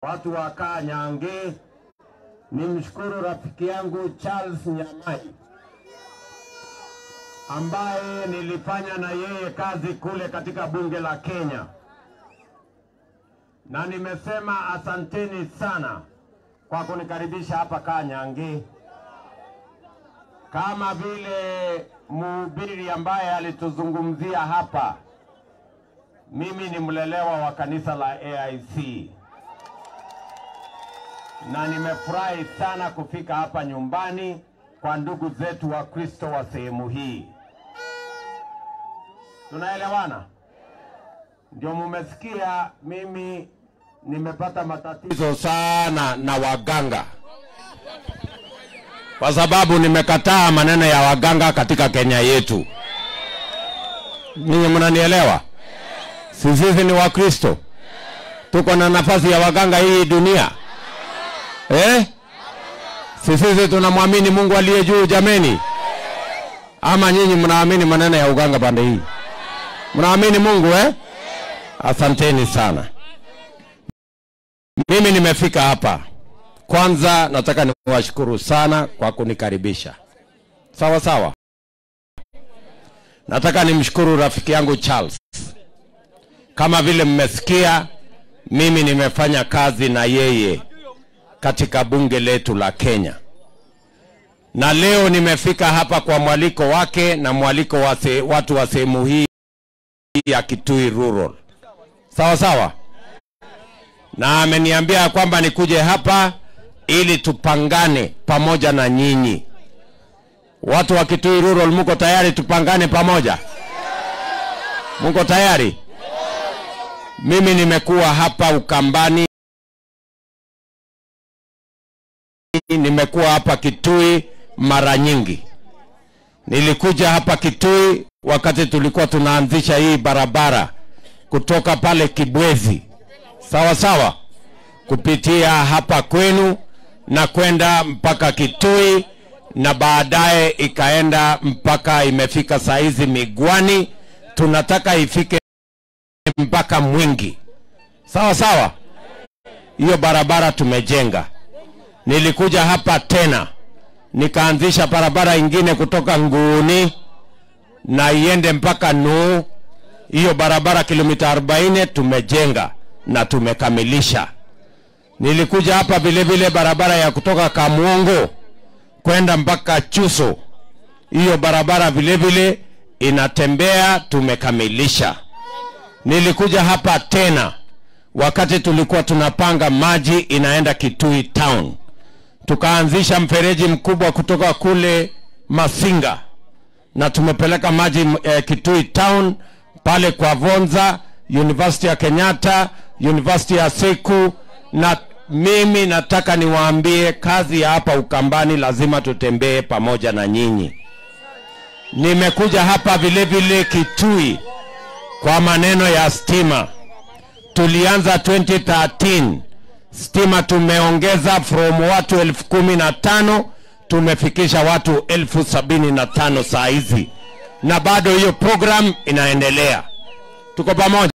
watu wa Kanyange, nimshukuru rafiki yangu Charles Nyamai ambaye nilifanya na yeye kazi kule katika bunge la Kenya, na nimesema asanteni sana kwa kunikaribisha hapa Kanyange. Kama vile mhubiri ambaye alituzungumzia hapa, mimi ni mlelewa wa kanisa la AIC na nimefurahi sana kufika hapa nyumbani kwa ndugu zetu wa Kristo wa sehemu hii. Tunaelewana? Ndio mumesikia mimi nimepata matatizo sana na waganga, kwa sababu nimekataa maneno ya waganga katika Kenya yetu. Ninyi mnanielewa? Si sisi ni Wakristo, tuko na nafasi ya waganga hii dunia eh? Si sisi tunamwamini Mungu aliye juu jameni? Ama nyinyi mnaamini maneno ya uganga pande hii? Mnaamini Mungu eh? Asanteni sana. Mimi nimefika hapa. Kwanza nataka niwashukuru sana kwa kunikaribisha. Sawa sawa. Nataka nimshukuru rafiki yangu Charles. Kama vile mmesikia, mimi nimefanya kazi na yeye katika bunge letu la Kenya, na leo nimefika hapa kwa mwaliko wake na mwaliko wa se, watu wa sehemu hii ya Kitui Rural. Sawa sawa, na ameniambia kwamba nikuje hapa ili tupangane pamoja na nyinyi watu wa Kitui Rural. Mko tayari tupangane pamoja? Mko tayari? Mimi nimekuwa hapa Ukambani nimekuwa hapa Kitui mara nyingi. Nilikuja hapa Kitui wakati tulikuwa tunaanzisha hii barabara kutoka pale Kibwezi, sawa sawa, kupitia hapa kwenu na kwenda mpaka Kitui na baadaye ikaenda mpaka imefika saa hizi Migwani, tunataka ifike mpaka Mwingi, sawa sawa. Hiyo barabara tumejenga nilikuja hapa tena nikaanzisha barabara ingine kutoka Nguuni na iende mpaka Nuu. Hiyo barabara kilomita 40 tumejenga na tumekamilisha. Nilikuja hapa vile vile barabara ya kutoka Kamwongo kwenda mpaka Chuso. Hiyo barabara vile vile inatembea, tumekamilisha. Nilikuja hapa tena wakati tulikuwa tunapanga maji inaenda Kitui Town tukaanzisha mfereji mkubwa kutoka kule Masinga na tumepeleka maji eh, Kitui Town pale kwa Vonza, University ya Kenyatta, University ya Seku. Na mimi nataka niwaambie kazi ya hapa Ukambani lazima tutembee pamoja na nyinyi. Nimekuja hapa vile vile Kitui kwa maneno ya stima. Tulianza 2013 stima tumeongeza from watu elfu kumi na tano tumefikisha watu elfu sabini na tano saa hizi, na bado hiyo program inaendelea. Tuko pamoja.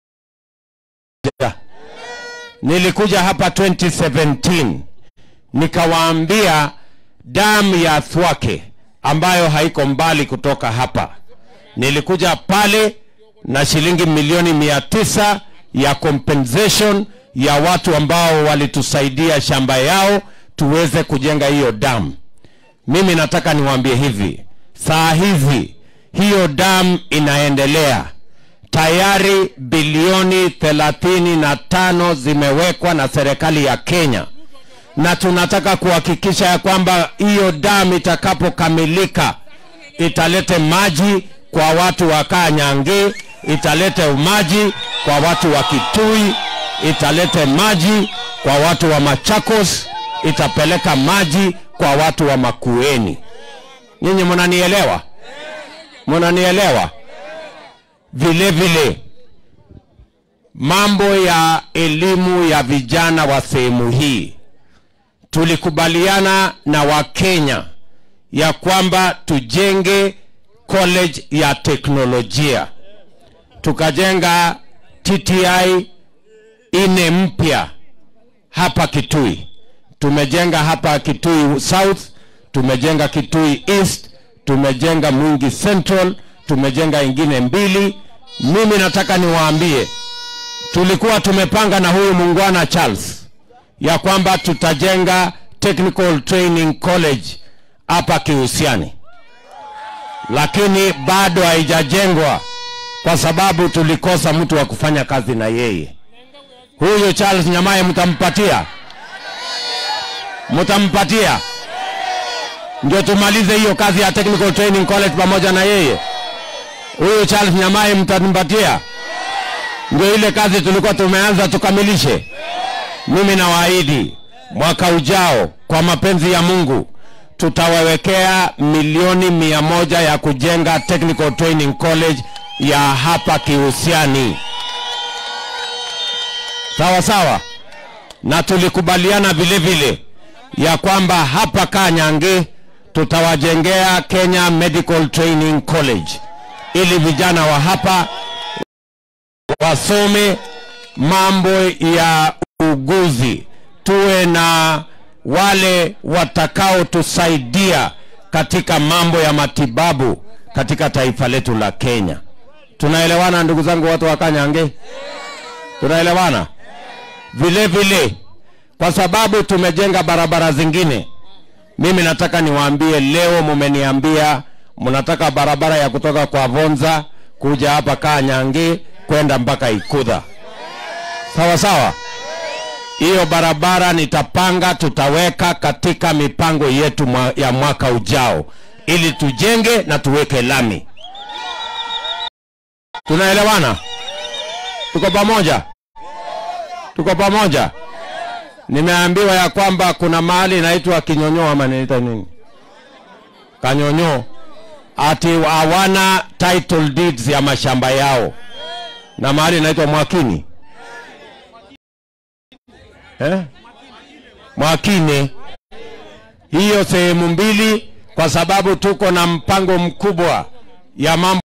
Nilikuja hapa 2017 nikawaambia damu ya Thwake ambayo haiko mbali kutoka hapa, nilikuja pale na shilingi milioni mia tisa ya compensation ya watu ambao walitusaidia shamba yao tuweze kujenga hiyo damu. Mimi nataka niwaambie hivi, saa hizi hiyo damu inaendelea tayari, bilioni thelathini na tano zimewekwa na serikali ya Kenya, na tunataka kuhakikisha ya kwamba hiyo damu itakapokamilika italete maji kwa watu wa Kanyange, italete maji kwa watu wa Kitui, italete maji kwa watu wa Machakos, itapeleka maji kwa watu wa Makueni. Nyinyi mnanielewa? Mnanielewa? Vile vile mambo ya elimu ya vijana wa sehemu hii, tulikubaliana na Wakenya ya kwamba tujenge college ya teknolojia, tukajenga TTI ine mpya hapa Kitui. Tumejenga hapa Kitui South, tumejenga Kitui East, tumejenga Mwingi Central, tumejenga ingine mbili. Mimi nataka niwaambie, tulikuwa tumepanga na huyu muungwana Charles ya kwamba tutajenga Technical Training College hapa Kihusiani, lakini bado haijajengwa kwa sababu tulikosa mtu wa kufanya kazi na yeye. Huyu Charles Nyamaye mtampatia, mtampatia ndio tumalize hiyo kazi ya Technical Training College pamoja na yeye. Huyu Charles Nyamaye mtanipatia, ndio ile kazi tulikuwa tumeanza tukamilishe. Mimi nawaahidi mwaka ujao, kwa mapenzi ya Mungu, tutawawekea milioni mia moja ya kujenga Technical Training College ya hapa Kihusiani. Sawa sawa, na tulikubaliana vile vile ya kwamba hapa Kanyange tutawajengea Kenya Medical Training College ili vijana wa hapa wasome mambo ya uguzi, tuwe na wale watakaotusaidia katika mambo ya matibabu katika taifa letu la Kenya. Tunaelewana ndugu zangu, watu wa Kanyange? Tunaelewana? Vile vile, kwa sababu tumejenga barabara zingine, mimi nataka niwaambie leo, mumeniambia mnataka barabara ya kutoka kwa Vonza kuja hapa Kanyange kwenda mpaka Ikudha. Sawa sawa, hiyo barabara nitapanga, tutaweka katika mipango yetu mwa, ya mwaka ujao ili tujenge na tuweke lami. Tunaelewana? Tuko pamoja? Tuko pamoja? Nimeambiwa ya kwamba kuna mahali inaitwa Kinyonyo ama inaitwa nini? Kanyonyo, ati hawana title deeds ya mashamba yao, na mahali inaitwa Mwakini eh? Mwakine, hiyo sehemu mbili, kwa sababu tuko na mpango mkubwa ya mambo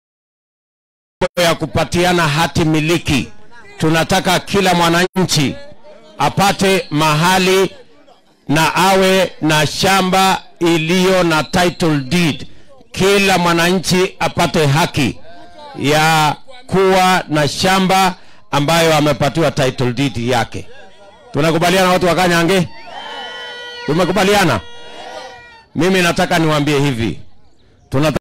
ya kupatiana hati miliki. Tunataka kila mwananchi apate mahali na awe na shamba iliyo na title deed. Kila mwananchi apate haki ya kuwa na shamba ambayo amepatiwa title deed yake. Tunakubaliana watu wa Kanyange? Tumekubaliana. Mimi nataka niwaambie hivi, tunataka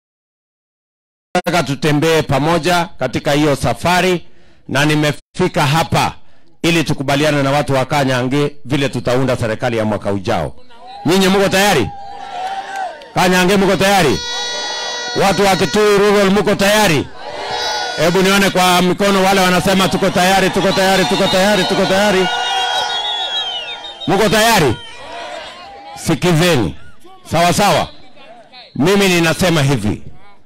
tutembee pamoja katika hiyo safari, na nimefika hapa ili tukubaliane na watu wa Kanyange vile tutaunda serikali ya mwaka ujao. Nyinyi mko tayari? Kanyange mko tayari? Watu wa Kitui Rural mko tayari? Hebu nione kwa mikono wale wanasema tuko tayari, tuko tayari, tuko tayari, tuko tayari. Mko tayari? Sikizeni. Sawa sawa. Mimi ninasema hivi.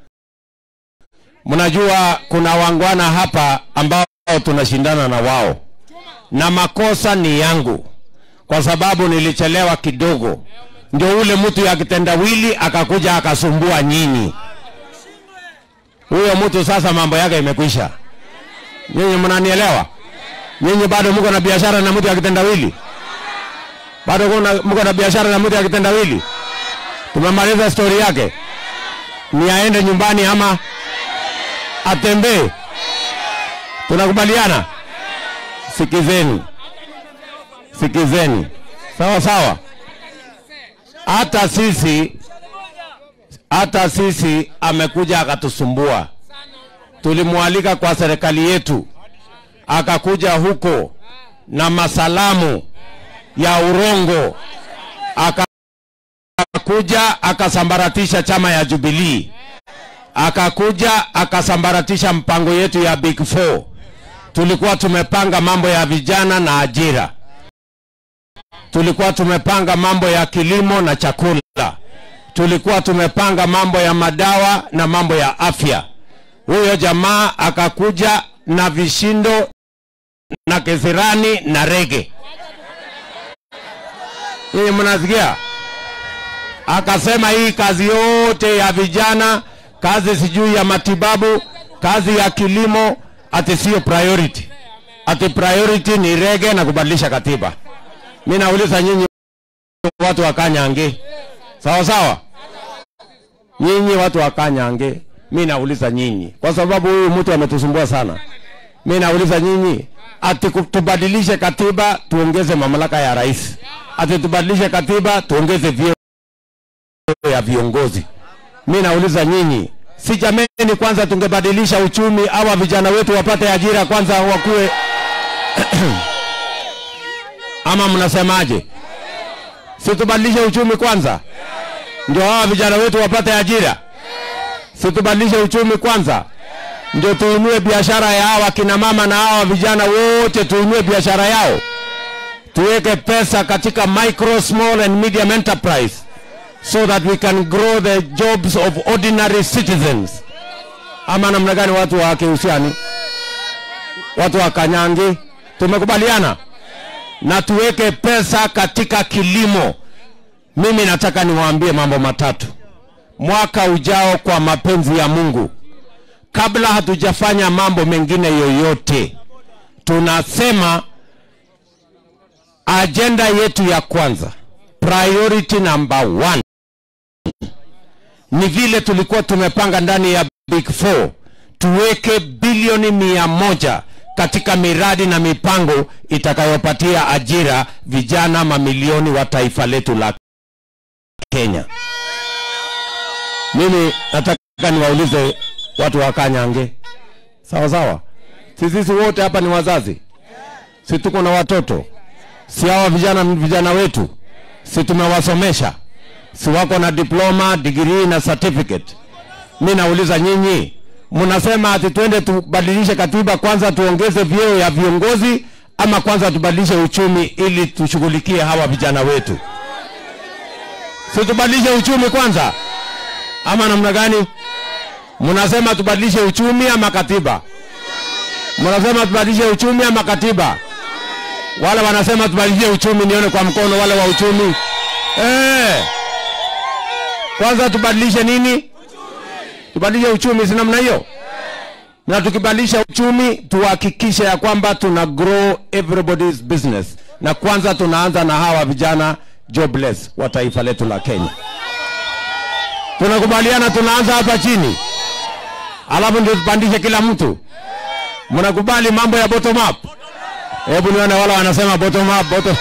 Mnajua kuna wangwana hapa ambao tunashindana na wao. Na makosa ni yangu. Kwa sababu nilichelewa kidogo. Ndio ule mtu ya kitendawili akakuja akasumbua nyinyi. Huyo mtu sasa mambo yake imekwisha. Nyinyi mnanielewa? Nyinyi bado mko na biashara na mtu ya kitendawili? Bado kuna- mko na biashara na mtu ya kitendawili? Tumemaliza stori yake, ni aende nyumbani ama atembee? Tunakubaliana? Sikizeni, sikizeni, sawa sawa. Hata sisi hata sisi amekuja akatusumbua. Tulimwalika kwa serikali yetu, akakuja huko na masalamu ya urongo, akakuja akasambaratisha chama ya Jubilee, akakuja akasambaratisha mpango yetu ya Big Four. Tulikuwa tumepanga mambo ya vijana na ajira, tulikuwa tumepanga mambo ya kilimo na chakula tulikuwa tumepanga mambo ya madawa na mambo ya afya. Huyo jamaa akakuja na vishindo na kisirani na rege. Hii mnasikia? Akasema hii kazi yote ya vijana, kazi sijui ya matibabu, kazi ya kilimo, ati sio priority. ati priority ni rege na kubadilisha katiba. Mi nauliza nyinyi watu wa Kanyange, sawa sawa, nyinyi watu wa Kanyange, mi nauliza nyinyi, kwa sababu huyu mtu ametusumbua sana. Mi nauliza nyinyi, ati ku- tubadilishe katiba tuongeze mamlaka ya rais, ati tubadilishe katiba tuongeze vyeo ya viongozi. Mi nauliza nyinyi, si jameni, kwanza tungebadilisha uchumi, awa vijana wetu wapate ajira kwanza, wakuwe ama mnasemaje? Si tubadilishe uchumi kwanza, ndio hawa vijana wetu wapate ajira? Si tubadilishe uchumi kwanza, ndio tuinue biashara ya hawa kina mama na hawa vijana wote, tuinue biashara yao, tuweke pesa katika micro, small and medium enterprise so that we can grow the jobs of ordinary citizens. Ama namna gani, watu wa Kihusiani, watu wa Kanyangi, tumekubaliana na tuweke pesa katika kilimo. Mimi nataka niwaambie mambo matatu. Mwaka ujao, kwa mapenzi ya Mungu, kabla hatujafanya mambo mengine yoyote, tunasema ajenda yetu ya kwanza, priority number one, ni vile tulikuwa tumepanga ndani ya Big Four tuweke bilioni mia moja katika miradi na mipango itakayopatia ajira vijana mamilioni wa taifa letu la Kenya. Mimi nataka niwaulize watu wa Kanyange, sawa sawa, si sisi wote hapa ni wazazi, si tuko na watoto, si hawa vijana ni vijana wetu, si tumewasomesha, si wako na diploma, degree na certificate. Mi nauliza nyinyi, mnasema ati twende tubadilishe katiba kwanza, tuongeze vyeo ya viongozi, ama kwanza tubadilishe uchumi ili tushughulikie hawa vijana wetu? Si tubadilishe uchumi kwanza, ama namna gani? Mnasema tubadilishe uchumi ama katiba? Mnasema tubadilishe uchumi ama katiba? Wale wanasema tubadilishe uchumi, nione kwa mkono wale wa uchumi. Eh, kwanza tubadilishe nini? Tubadilishe uchumi, si namna hiyo? Na tukibadilisha uchumi, tuhakikishe ya kwamba tuna grow everybody's business, na kwanza tunaanza na hawa vijana jobless wa taifa letu la Kenya. Tunakubaliana, tunaanza hapa chini, alafu ndio tupandishe kila mtu. Mnakubali mambo ya bottom up? Hebu nione wale wanasema bottom up, bottom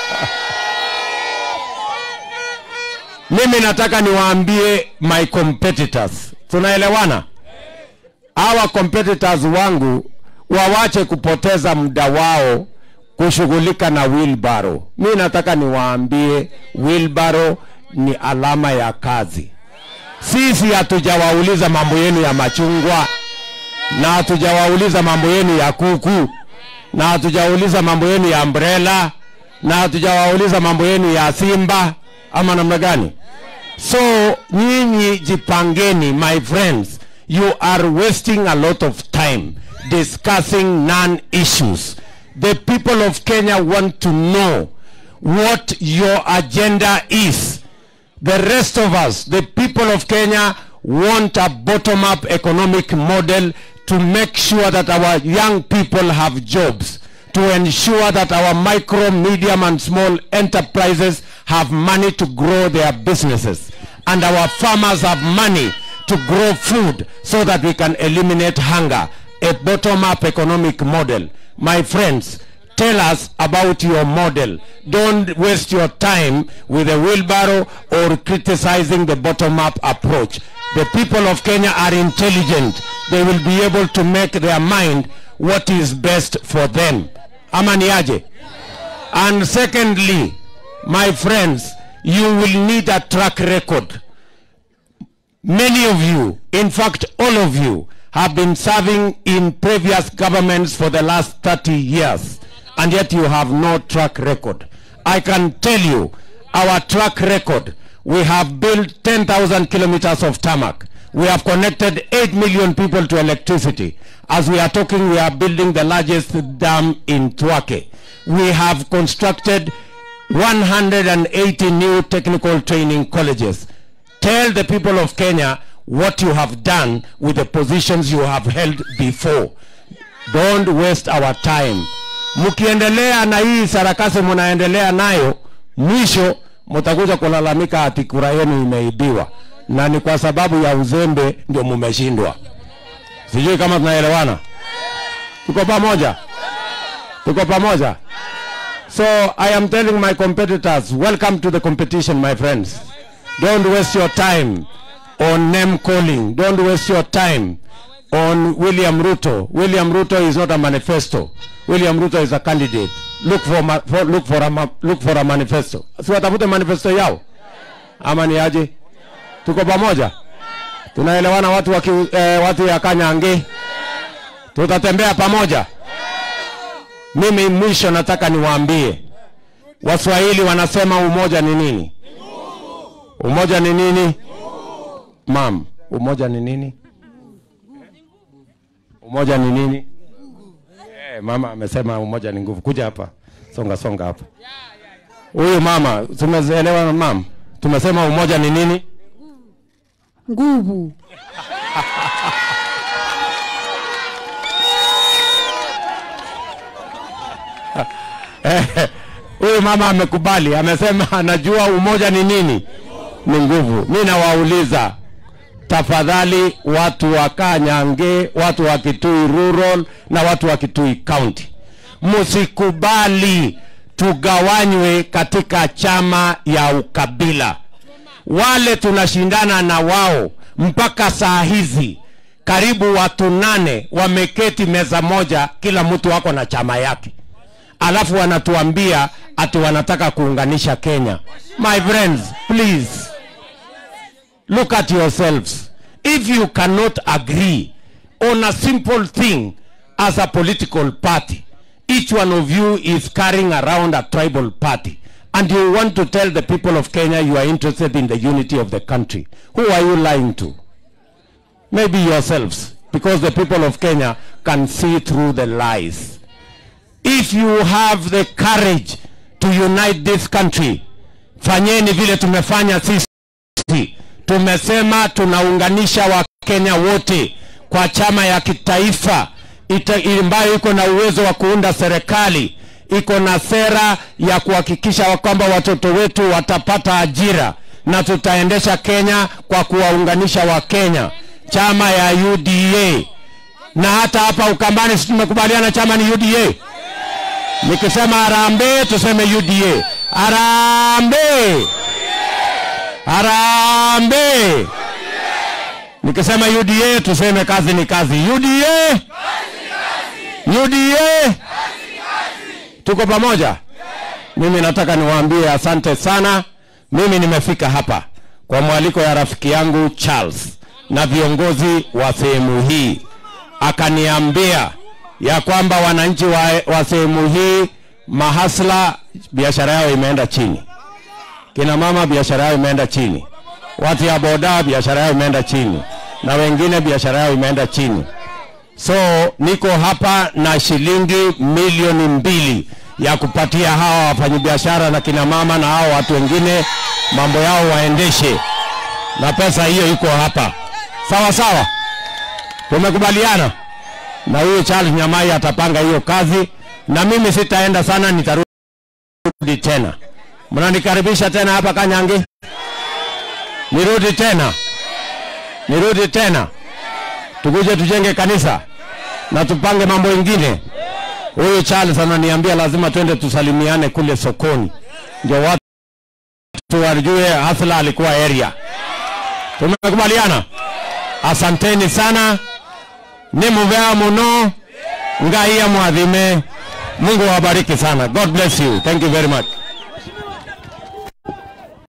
Mimi nataka niwaambie my competitors, tunaelewana? Hawa competitors wangu wawache kupoteza muda wao kushughulika na wheelbarrow. Mimi nataka niwaambie wheelbarrow ni alama ya kazi. Sisi hatujawauliza mambo yenu ya machungwa na hatujawauliza mambo yenu ya kuku na hatujawauliza mambo yenu ya umbrella na hatujawauliza mambo yenu ya simba ama namna gani? So nyinyi jipangeni, my friends, you are wasting a lot of time discussing non-issues. The people of Kenya want to know what your agenda is. The rest of us, the people of Kenya, want a bottom-up economic model to make sure that our young people have jobs, to ensure that our micro, medium, and small enterprises have money to grow their businesses, and our farmers have money to grow food so that we can eliminate hunger. A bottom-up economic model. My friends, tell us about your model. Don't waste your time with a wheelbarrow or criticizing the bottom-up approach. The people of Kenya are intelligent. They will be able to make their mind what is best for them. Ama ni aje? And secondly, my friends, you will need a track record. Many of you, in fact all of you, have been serving in previous governments for the last 30 years, and yet you have no track record. I can tell you, our track record, we have built 10,000 kilometers of tarmac. We have connected 8 million people to electricity. As we are talking, we are building the largest dam in Tuake. We have constructed 180 new technical training colleges. Tell the people of Kenya what you have done with the positions you have held before. Don't waste our time. Mkiendelea na hii sarakasi mnaendelea nayo, mwisho mtakuja kulalamika ati kura yenu imeibiwa, na ni kwa sababu ya uzembe ndio mumeshindwa. Sijui kama tunaelewana. Tuko pamoja, tuko pamoja. So I am telling my competitors, welcome to the competition, my friends. Don't waste your time on name calling. Don't waste your time on William Ruto. William Ruto is not a manifesto. William Ruto is a candidate. Look for, ma for look for a ma look for a manifesto. Si watafute manifesto yao ama ni aje? Tuko pamoja, tunaelewana watu wa eh, watu ya Kanyange, tutatembea pamoja. Mimi mwisho nataka niwaambie Waswahili wanasema umoja ni nini? Umoja ni nini? Mam, umoja ni nini? Umoja ni nini? Eh, mama amesema umoja ni nguvu. Kuja hapa, songa songa hapa. Huyu mama, tumeelewa mam? Tumesema umoja ni nini? nguvu Huyu mama amekubali, amesema anajua umoja ni nini? Ni nguvu. Mimi nawauliza tafadhali, watu wa Kanyange, watu wa Kitui Rural na watu wa Kitui County, msikubali tugawanywe katika chama ya ukabila. Wale tunashindana na wao mpaka saa hizi, karibu watu nane wameketi meza moja, kila mtu wako na chama yake alafu wanatuambia ati wanataka kuunganisha Kenya. My friends, please look at yourselves. If you cannot agree on a simple thing as a political party, each one of you is carrying around a tribal party and you want to tell the people of Kenya you are interested in the unity of the country. Who are you lying to? Maybe yourselves, because the people of Kenya can see through the lies if you have the courage to unite this country, fanyeni vile tumefanya sisi. Tumesema tunaunganisha Wakenya wote kwa chama ya kitaifa ita- ambayo iko na uwezo wa kuunda serikali, iko na sera ya kuhakikisha kwamba watoto wetu watapata ajira na tutaendesha Kenya kwa kuwaunganisha Wakenya, chama ya UDA. Na hata hapa Ukambani si tumekubaliana chama ni UDA. Nikisema harambee tuseme UDA. Harambee. Harambee. Nikisema UDA tuseme kazi ni kazi. UDA. UDA. Tuko pamoja? Mimi nataka niwaambie asante sana. Mimi nimefika hapa kwa mwaliko ya rafiki yangu Charles na viongozi wa sehemu hii, akaniambia ya kwamba wananchi wa, wa sehemu hii mahasla biashara yao imeenda chini, kina mama biashara yao imeenda chini, watu ya boda biashara yao imeenda chini, na wengine biashara yao imeenda chini. So niko hapa na shilingi milioni mbili ya kupatia hawa wafanyabiashara na kina mama na hao watu wengine mambo yao waendeshe, na pesa hiyo iko hapa. Sawa sawa, tumekubaliana na huyo Charles Nyamai atapanga hiyo kazi, na mimi sitaenda sana, nitarudi tena. Mnanikaribisha tena hapa Kanyange? Nirudi tena, nirudi tena, tukuje tujenge kanisa na tupange mambo ingine. Huyu Charles ananiambia lazima twende tusalimiane kule sokoni, ndio watu wajue Hasla alikuwa area. Tumekubaliana? Asanteni sana nimuvea muno ngai amwathime mungu awabariki sana god bless you thank you very much